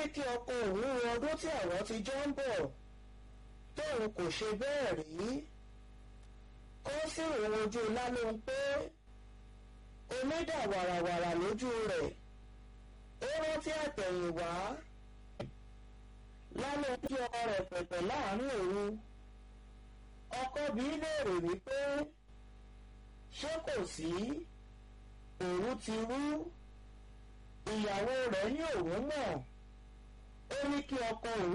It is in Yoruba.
kí ọkọ òun wo ọdún tí àwọn ti jọ ń bọ̀ tóun kò ṣe bẹ́ẹ̀ rí kó sì rò ojú lálóhun pé omi dà wàràwàrà lójú rẹ̀ ó rántí àtẹ̀yìnwá lálóhun kí ọkọ rẹ̀ pẹ̀pẹ̀ láàrin òru ọkọ bí léèrè wípé ṣé kò sí òru ti rú ìyàwó rẹ̀ ní òun mọ̀ ó ní kí ọkọ òun